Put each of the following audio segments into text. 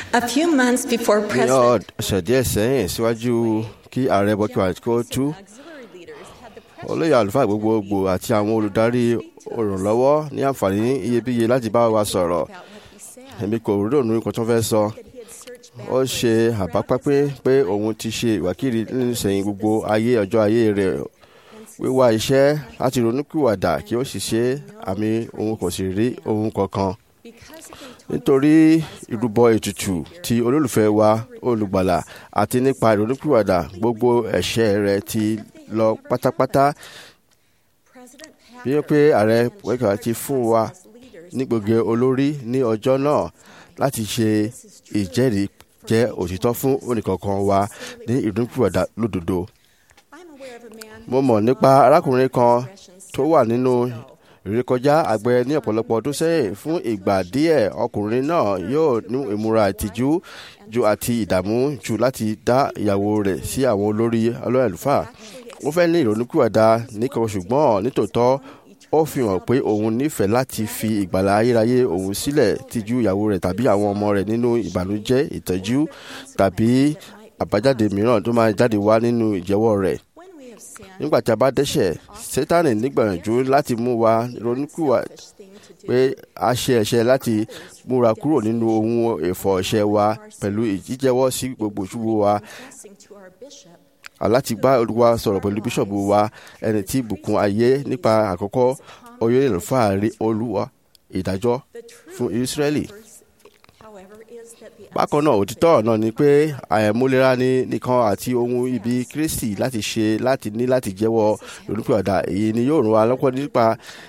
A few months before ní President ọ̀sẹ̀ díẹ̀ sẹ́yìn síwájú kí ààrẹ bọ́kíwá kó tú auxiliary leaders had the pressure olóyè àlùfáà gbogbogbò àti àwọn olùdarí olùrànlọ́wọ́ ní àǹfààní iyebíye láti bá wa sọ̀rọ̀ about what he said. èmi kò rònú nǹkan tó fẹ́ sọ That he had searched back ó ṣe àbápápé pé òun ti ṣe ìwákiri nísìnyí gbogbo ayé ọjọ́ ayé rẹ̀ wíwá iṣẹ́ láti ronúkúwàdà kí ó sì ṣe àmì òun kò sì rí ohun kankan because of the nítorí ìrúbọ ètùtù ti olólùfẹ́ wa olùgbàlà àti nípa ìrònúpìwàdà gbogbo ẹ̀ṣẹ̀ rẹ̀ ti lọ pátápátá President bí ó pé ààrẹ wẹ́kà ti fún wa leaders ní gbogbo olórí ní ọjọ́ náà láti ṣe ìjẹ́rìí jẹ́ òtítọ́ fún oníkankan wa ní ìrònúpìwàdà lódodo. I'm aware of a man mo mọ̀ nípa arákùnrin kan tó wà nínú ìrékọjá àgbẹ̀ ní ọ̀pọ̀lọpọ̀ ọdún sẹ́yìn fún ìgbà díẹ̀ ọkùnrin náà yóò ní ìmúra ìtìjú ju àti ìdààmú jù láti dá ìyàwó rẹ̀ sí àwọn olórí ọlọ́ọ̀lùfà ó fẹ́ ní ìrònúkúwàdà nìkan ṣùgbọ́n nítòótọ́ ó fi hàn pé òun nífẹ̀ẹ́ láti fi ìgbàlà ayérayé òun sílẹ̀ tìjú ìyàwó rẹ̀ tàbí àwọn ọmọ rẹ̀ nínú ìbànújẹ́ ìtọ́jú tàbí àbájáde mìíràn tó máa jáde wá nínú ìjẹ́wọ́ rẹ̀ when we have sinned nígbà tí a bá dẹ́ṣẹ̀ sátánì nígbàyànjú láti mú wa ronúkúwà such thing to do pé a ṣe ẹ̀ṣẹ̀ láti múra kúrò nínú ohun ẹ̀fọ́ ẹ̀ṣẹ̀ wa pẹ̀lú ìjíjẹ́wọ́ sí gbogbo ìṣubú wa confessing to our bishop aláti bá olúwa sọ̀rọ̀ pẹ̀lú bíṣọ̀bù wa ẹni tí bùkún ayé nípa àkọ́kọ́ oyè ìlúfà rí olúwa ìdájọ́ the truth fún Ísírẹ́lì. however is that the bákan náà òtítọ́ náà ni pé àìmúlera ní nìkan àti ohun ibi kristi láti ṣe láti ní láti jẹ́wọ́ olùpẹ̀ọ̀dà èyí ni yóò ràn wá lọ́pọ̀ nípa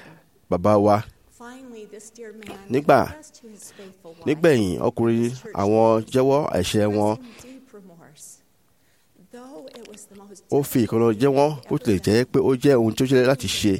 bàbá wa finally this dear man Nígbà- confessed to his faithful wife nígbẹ̀yìn ọkùnrin àwọn jẹ́wọ́ ẹ̀ṣẹ̀ wọn expressing deep remorse though it was the most ó fi ìkànnà jẹ́wọ́ bó tilẹ̀ jẹ́ pé ó jẹ́ ohun tó ṣẹlẹ̀ láti ṣe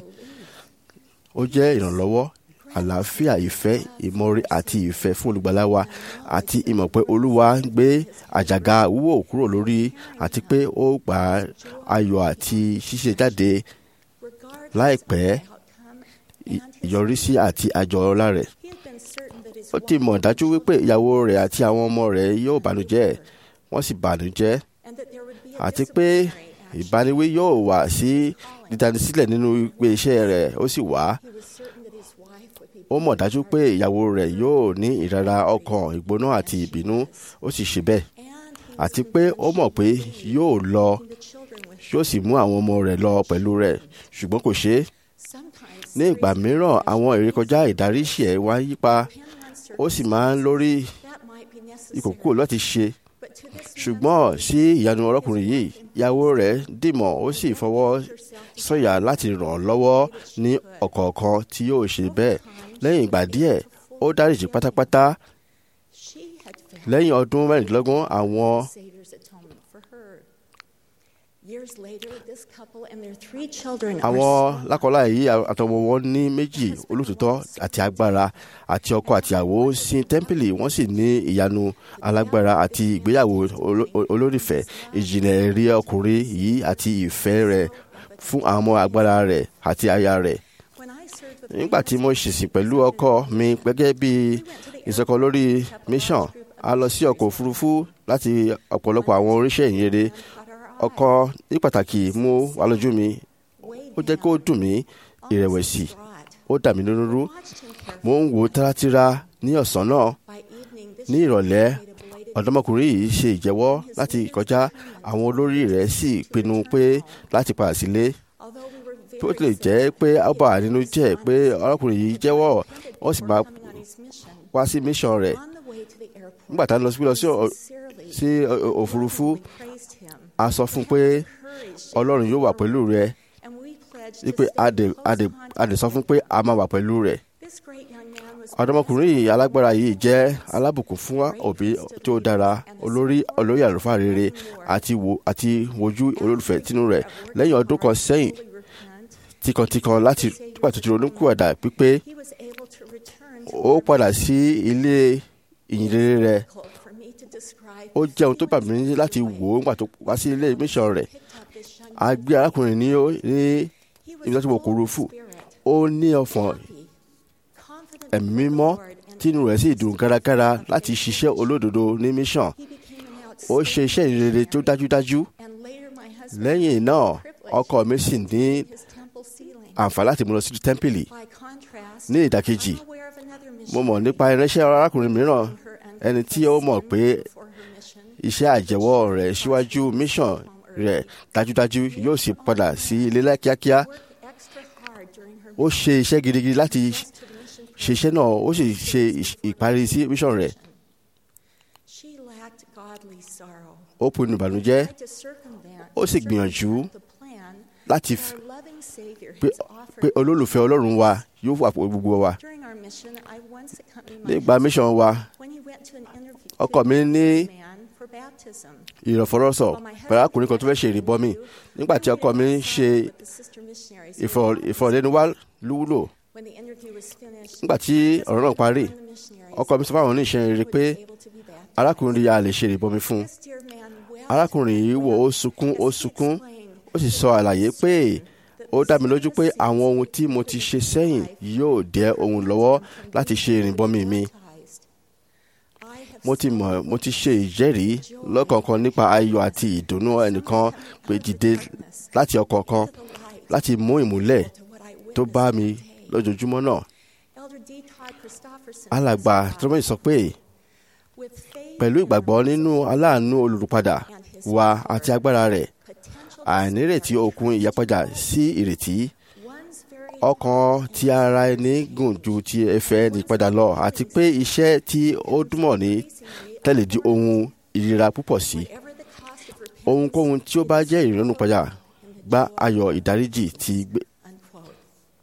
ó jẹ́ ìrànlọ́wọ́ àlàáfíà ìfẹ́ ìmọ̀re àti ìfẹ́ fún olùgbàlà wa àti ìmọ̀ pé olúwa ń gbé àjàgà wúwò kúrò lórí àti pé ó gbà ayọ̀ àti ṣíṣe jáde regardless láìpẹ́ of the outcome ì- and his ìyọrísí àti àjọ ọlá rẹ̀ he had been certain that his ó ti mọ̀ wife dájú wípé ìyàwó rẹ̀ àti àwọn ọmọ rẹ̀ yóò bànújẹ́ wọ́n sì bànújẹ́ and that there would be a àti pé disciplinary action. ìbániwí yóò wà sí dídánisílẹ̀ nínú ìpè iṣẹ́ rẹ̀ ó sì wá He was certain that his wife would be ó mọ̀ dájú pé ìyàwó rẹ̀ yóò ní ìrara ọkàn ìgbóná àti ìbínú ó sì ṣe bẹ́ẹ̀ and he àti pé ó mọ̀ pé yóò lọ was the children with yóò sì mú àwọn ọmọ rẹ̀ lọ pẹ̀lú rẹ̀ ṣùgbọ́n kò ṣe é sometimes ní ìgbà mìíràn àwọn ìrékọjá ìdáríṣẹ́ wá yípa depending ó on sì máa ń lórí that might be necessary ìkòkò láti ṣe but to this ṣùgbọ́n sí ìyanu ọlọ́kùnrin yìí ìyàwó rẹ̀ dìmọ̀ ó sì fọwọ́ sọ̀yà láti ràn án lọ́wọ́ ní ọ̀kọ̀ọ̀kan tí yóò ṣe bẹ́ẹ̀ lẹ́yìn ìgbà díẹ̀ ó dáríjì pátápátá she had failed lẹ́yìn ọdún mẹ́rìndínlógún àwọn the Savior's atonement for her years later this couple and their three children are àwọn lákọlá yìí àtọmọ wọn ní méjì olótòótọ́ àti agbára àti ọkọ àtìyàwó sin tẹ́ḿpìlì wọ́n sì ní ìyanu alágbára àti ìgbéyàwó oló- olólùfẹ́ ìjìnlẹ̀ rí ọkùnrin yìí àti ìfẹ́ rẹ̀ fún àwọn ọmọ agbára rẹ̀ àti aya rẹ̀ when I served with nígbà tí mo ṣèṣì pẹ̀lú ọkọ mi gẹ́gẹ́ bí ìsọkọ lórí mission a lọ sí ọkọ̀ òfurufú láti ọ̀pọ̀lọpọ̀ àwọn oríṣẹ́ ìyìnrere ọkọ ní pàtàkì mú wa lójú mi ó jẹ́ kó dùn mí ìrẹ̀wẹ̀sì ó dà mí lónú rú mo ń wò ó tárátíra ní ọ̀sán náà ní ìrọ̀lẹ́ ọ̀dọ́mọkùnrin yìí ṣe ìjẹ́wọ́ láti kọjá àwọn olórí rẹ̀ sì pinnu pé láti padà sílé bí ó tilẹ̀ jẹ́ pé ó bà á nínú jẹ́ pé ọlọ́kùnrin yìí jẹ́wọ́ ó sì máa wá sí mission rẹ̀ nígbà tá a lọ sí lọ sí ọ- sí ọ- ọ- òfurufú a sọ fún un pé ọlọ́run yóò wà pẹ̀lú rẹ̀ wípé a dẹ̀ a dẹ̀ a dẹ̀ sọ fún un pé a máa wà pẹ̀lú rẹ̀ ọ̀dọ́mọkùnrin yìí alágbára yìí jẹ́ alábùkún fún òbí tó dára olórí olórí àlùfáà rere àti wo àti wojú olólùfẹ́ tínú rẹ̀ lẹ́yìn ọdún kan sẹ́yìn tìkàntìkàn láti nígbà tó ti ronúkúwàdà pípé ó padà sí ilé ìyìnrere rẹ̀ ó jẹ́ ohun tó bà mí ní láti wò ó nígbà tó wá sí ilé mission rẹ̀ a gbé arákùnrin ní ó- ní ibi tó ti wọ òkúrufú ó ní ọ̀fọ̀n ẹ̀mí mímọ́ tínú rẹ̀ sì dùn gáragára láti ṣiṣẹ́ olódodo ní mission He became an ó ṣe iṣẹ́ ìrere tó dájúdájú And later my husband lẹ́yìn náà had the privilege ọkọ mi sì ní of his temple ceiling. àǹfààní láti mú lọ sí tẹ́ḿpìlì By contrast, ní ìdàkejì I'm aware of another mo mọ̀ missionary nípa irinṣẹ́ arákùnrin mìíràn her ẹni tí ó mọ̀ pé unconfessed sin before her mission. iṣẹ́ àjẹwọ́ rẹ̀ síwájú mission rẹ̀ dájúdájú yóò sì padà sí ilé lá- kíákíá Worked extra hard during her ó ṣe iṣẹ́ gidigidi láti mission to the mission ṣe iṣẹ́ náà ó sì ṣe ìṣ- ìparí sí mission rẹ̀ She lacked godly sorrow. ó pinnu ìbànújẹ́ Tried to circumvent- ó sì gbìyànjú the plan láti that f- our loving Savior pé has offered pé olólùfẹ́ ọlọ́run wa yóò wà pẹ̀lú gbogbo wa During our mission, I once accompanied my nígbà husband mission wa when he went to an interview ọkọ mi ní man for baptism. ìrọ̀fọ́rọ́sọ pẹ̀lú ọkùnrin kan tó fẹ́ ṣe ìrìbọmi nígbà tí ọkọ mi ń ṣe With the sister missionaries. ìfọ̀- ìfọ̀rọ̀lẹ́nuwá lúwúlò When the interview was finished, nígbà tí ọ̀rọ̀ náà parí the missionaries ọkọ mi sọ fáwọn oníṣẹ́ rere pé were able to be baptized. arákùnrin yà lè ṣe ìrìbọmi fún un This dear man wept arákùnrin yìí wò ó sunkún ó sunkún ó sì sọ àlàyé pé ó dá mi lójú pé àwọn ohun tí mo ti ṣe sẹ́yìn yóò dẹ́ ohun lọ́wọ́ láti ṣe ìrìbọmi mi baptized. I have mo ti mọ̀ mo ti ṣe ìjẹ́rìí lọ́kọ̀ọ̀kan nípa ayọ̀ àti ìdùnnú ẹnìkan pé dìde láti ọkọ̀ kan the light láti mú ìmúlẹ̀ to what I tó witnessed bá mi that day. lójoojúmọ́ náà Elder D. Todd Christofferson alàgbà testified, tọ́mọ̀ sọ pé "With faith pẹ̀lú in ìgbàgbọ́ our nínú aláàánú olùrùpadà wa àti agbára rẹ̀ potential àìnírètí okun ìyípadà sí ìrètí one's very ọkàn ti ara ẹni gùn ju ti ẹ̀fẹ̀ ẹni padà lọ àti pé iṣẹ́ tí ó dúnmọ̀ ní tẹ́lẹ̀ di ohun ìrira púpọ̀ sí whatever the cost of repentance, ohunkóhun tí ó bá jẹ́ ìrònúpadà gba ayọ̀ ìdáríjì ti gbé unquote.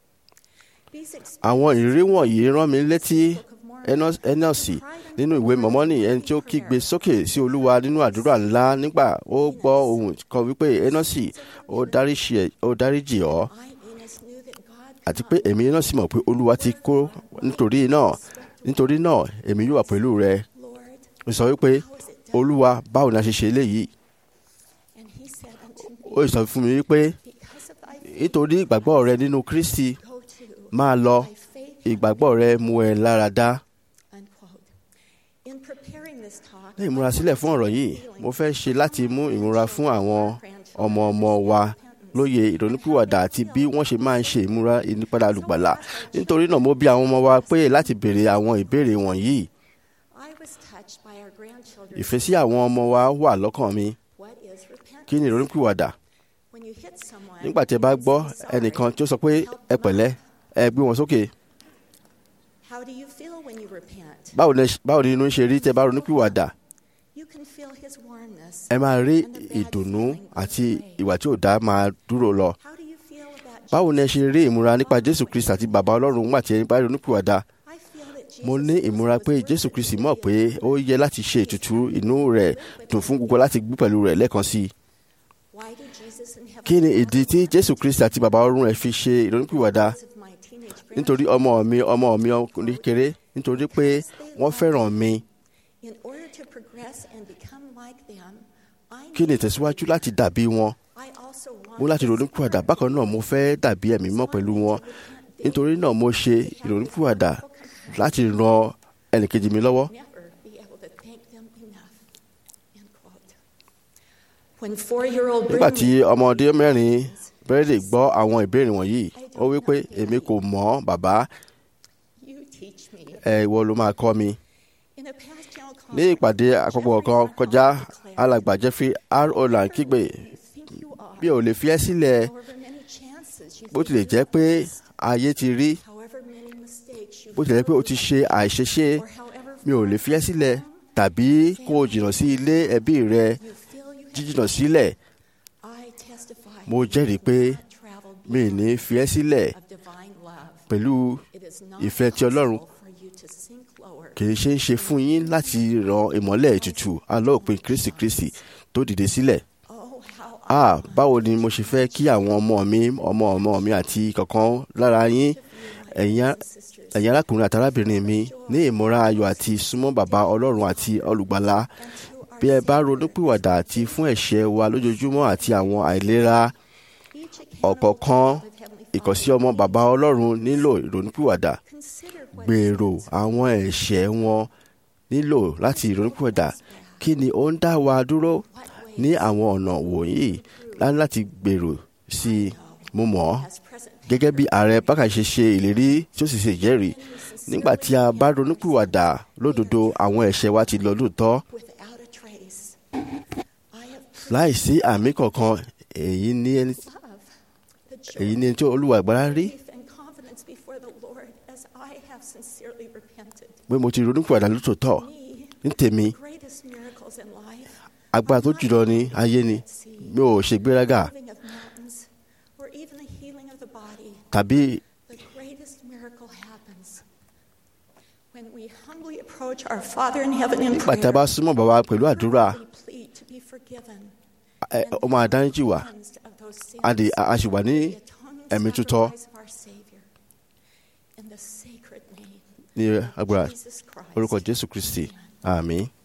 These experiences àwọn ìrírí wọ̀nyí rán mi létí of Mormon ẹnọ́sì nínú ìwé mọ̀mọ́nì ẹni tí ó kígbe sókè sí olúwa nínú àdúrà ńlá nígbà ó gbọ́ ohùn kan wípé ẹnọ́sì ó dáríjì ẹ́- ó dáríjì ọ́ I, Enos, knew that God àti pé èmi náà sì mọ̀ pé olúwa ti kó nítorí náà nítorí náà èmi yóò wà pẹ̀lú rẹ Lord, ó sọ wípé olúwa báwo ni a ṣe ṣe eléyìí and he said unto me, ó sọ fún mi wípé Because of thy faith, nítorí ìgbàgbọ́ rẹ nínú kristi go to máa lọ thy faith, ìgbàgbọ́ rẹ mú ẹ lára dá unquote. In preparing this talk, ní ìmúrasílẹ̀ fún ọ̀rọ̀ yìí mo fẹ́ ṣe láti mú ìmúra fún àwọn ọmọ ọmọ wa lóye ìrònúpìwàdà àti bí wọ́n ṣe máa ń ṣe ìmúra ìnípadà olùgbàlà nítorí náà mo bi àwọn ọmọ wa pé láti béèrè àwọn ìbéèrè wọ̀nyí I was touched by our grandchildren. ìfẹ́ sí àwọn ọmọ wa wà lọ́kàn mi What is repentance? kí ni ìrònúpìwàdà When you hit someone, nígbà tí ẹ bá gbọ́ ẹnìkan tí ó sọ pé ẹ pẹ̀lẹ́ ẹ gbé wọn sókè how do you feel when you repent? báwo ni báwo ni inú ń ṣe rí tẹ bá ronúpìwàdà You can feel his warmness. ẹ máa rí ìdùnnú àti ìwà tí ò dá máa dúró lọ How do you feel about báwo ni ẹ ṣe rí ìmúra nípa jésù kristi àti bàbá ọlọ́run nígbà tí ẹ bá ronúpìwàdà I feel that mo Jesus ní knows ìmúra it pé was jésù worth kristi it mọ̀ to pé be ó yẹ láti ṣe ètùtù inú rẹ̀ dùn fún gbogbo láti gbé pẹ̀lú rẹ̀ lẹ́ẹ̀kan sí i Why did Jesus in heaven kí ni want ìdí tí me jésù kristi àti bàbá ọlọ́run rẹ̀ fi ṣe ìrònúpìwàdà because of my teenage nítorí ọmọ mi ọmọ mi ọkùnrin kékeré nítorí pé wọ́n fẹ́ràn mi In order to progress and become like them, I kí ni need ìtẹ̀síwájú láti dàbí wọn I also want mo láti to ronúpìwàdà bákan náà mo fẹ́ dàbí ẹ̀mí mọ́ pẹ̀lú wọn nítorí náà mo ṣe ìrònúpìwàdà láti ran ẹnìkejì mi lọ́wọ́ never be able to thank them enough. End quote. When four-year-old nígbà tí Bruno ọmọdé mẹ́rin bẹ́rẹ̀dẹ̀ gbọ́ àwọn ìbéèrè wọ̀nyí ó wí pé èmi kò mọ̀ bàbá you teach me. ẹ ìwọ ló máa kọ́ mi In a past general ní conference, ìpàdé àpapọ̀ kan kọjá alàgbà jeffrey r olan kígbe you think you are, bí ò lè fi ẹ́ sílẹ̀ however many chances you bó think tilẹ̀ you jẹ́ pé lost, ayé ti rí however many mistakes you bó tilẹ̀ jẹ́ pé o ti ṣe àìṣeṣe or however mi ò lè fi ẹ́ sílẹ̀ tàbí kó o jìnnà sí ilé ẹbí rẹ you feel you have jíjìnnà sílẹ̀ I testify mo jẹ́rìí pé you have traveled mi ì ní fi ẹ́ sílẹ̀ of divine love. pẹ̀lú It is not ìfẹ́ ti Ọlọ́run possible for you to sink lower kì í ṣe é ṣe fún yín láti ran ìmọ́lẹ̀ ètùtù alóòpin kristi kristi tó dìde sílẹ̀ Oh, how ah báwo ni mo ṣe fẹ́ kí àwọn ọmọ mi ọmọ ọmọ mi àti kankan lára yín ẹ̀yin á- sisters ẹ̀yin arákùnrin àti arábìnrin mi ní ìmúra ayọ̀ àti súnmọ́ bàbá ọlọ́run àti olùgbàlà bí ẹ bá ronúpìwàdà àti fún ẹ̀ṣẹ̀ wa lójoojúmọ́ àti àwọn àìlera each account ọ̀kọ̀ọ̀kan of Heavenly ìkọ̀sí ọmọ bàbá ọlọ́run nílò ìrònúpìwàdà Consider gbèrò àwọn ẹ̀ṣẹ̀ wọn nílò láti ìrònúpìwàdà kí ni ó ń dá wa dúró ní àwọn ọ̀nà wọ̀nyí láti gbèrò sí i mo mọ̀ ọ́ gẹ́gẹ́ bí ààrẹ bákà ṣe ṣe ìlérí tí ó sì ṣe ìjẹ́rìí nígbà tí a bá ronúpìwàdà lódodo àwọn ẹ̀ṣẹ̀ wa ti lọ lóòótọ́ without a trace. I have láìsí àmì kankan èyí ní ẹni love, the èyí joy, ní ẹni tí olúwa ìgbára rí faith, and confidence before the Lord as I have sincerely repented. pé mo ti ronúpìwàdà lótòótọ́ Me, ní tèmi greatest miracles in life, agbára tó jùlọ ní ayé ni mi ò ṣe gbéraga moving of mountains, or even the healing of the body. tàbí The greatest miracle happens when we humbly approach our Father in heaven in nígbà tá a bá prayer. súnmọ́ bàbá pẹ̀lú àdúrà We plead to be forgiven ẹ, ó máa dáríjì wá cleansed of those sins. a dì- a sì wà ní The atoning ẹ̀mí tútọ́ sacrifice of our Savior. In the sacred name ní of agbára Jesus Christ. orúkọ jésù kristi àmín.